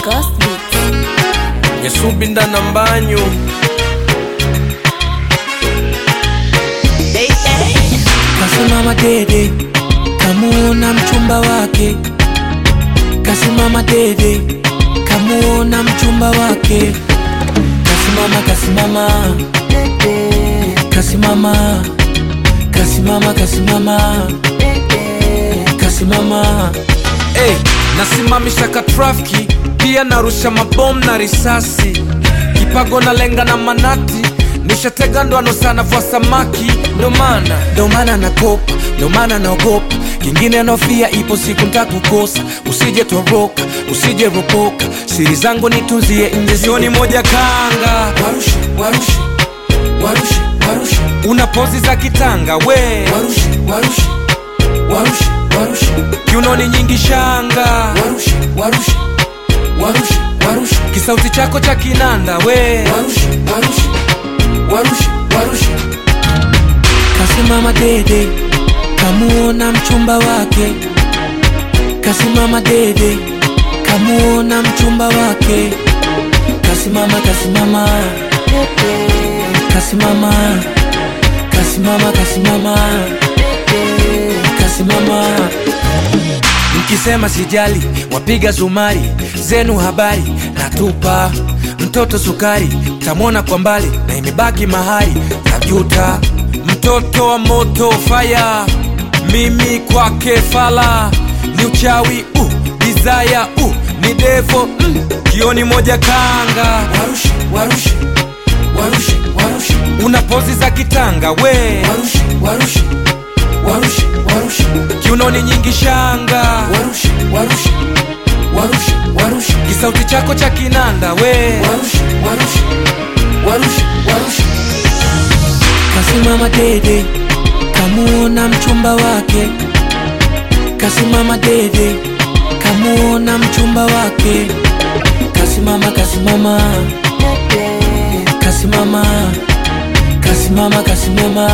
Ghost Beats. nyesubinda na mbanyu Kasimama dede, kamuona mchumba wake. Kasimama dede, kamuona mchumba wake. Kasimama, kasimama, kasimama, kasimama, kasimama, kasimama. hey, nasimamisha ka trafiki pia narusha mabomu na risasi kipago na lenga na manati nishatega ndoano sana vwa samaki ndo maana Ndo maana nakopa, ndo maana naogopa. Kingine nofia, ipo siku ntakukosa. Usije toroka, usije ropoka, siri zangu nitunzie nje, sioni moja kanga Warushe, warushe, warushe, warushe, una pozi za kitanga we warushe, warushe, warushe, warushe, kiunoni nyingi shanga warushe, warushe, warushe, warushe, kisauti chako cha kinanda we warushe, warushe, warushe, warushe. Kasimama dede, kamuona mchumba wake. Kasimama dede, kamuona mchumba wake. Kasimama, kasimama, kasimama, kasimama, kasimama, kasimama. Mkisema sijali, wapiga zumari zenu habari natupa mtoto sukari, tamwona kwa mbali na imebaki mahali tajuta. mtoto wa moto faya mimi kwake fala ni uchawi uh, desire uh, ni devo mm, kioni moja kanga Warushe, warushe, warushe, warushe, una pozi za kitanga we warushe, warushe, warushe, warushe, kiunoni nyingi shanga warushe, warushe, warushe, warushe, kisauti chako cha kinanda we warushe, warushe, warushe, warushe. Kasimama dede, kamuona mchumba wake. Kasimama dede, kamuona mchumba wake. Kasimama, kasimama, kasimama, kasimama, kasimama,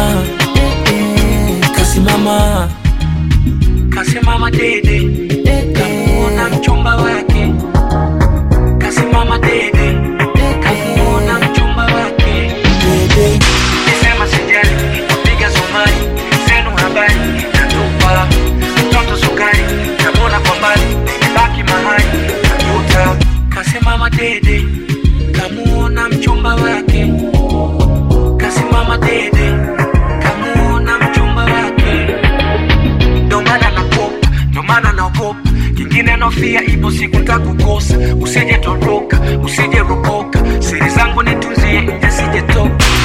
kasimama, kasimama dede, kamuona mchumba wake. Kasimama dede, kamuona mchumba wake. Dede. Nisema sijali, piga sumari, zenu habari, natupa mtoto sukari, tamwona kwa mbali, imebaki mahali, tajuta. Kasimama dede, kamuona mchumba wake. Kasimama dede, kamuona mchumba wake. Ndo maana nakopa, ndo maana naogopa, kingine nofia, ipo siku ntakukosa. Usije toroka, usije ropoka, siri zangu nitunzie nje, sije toka.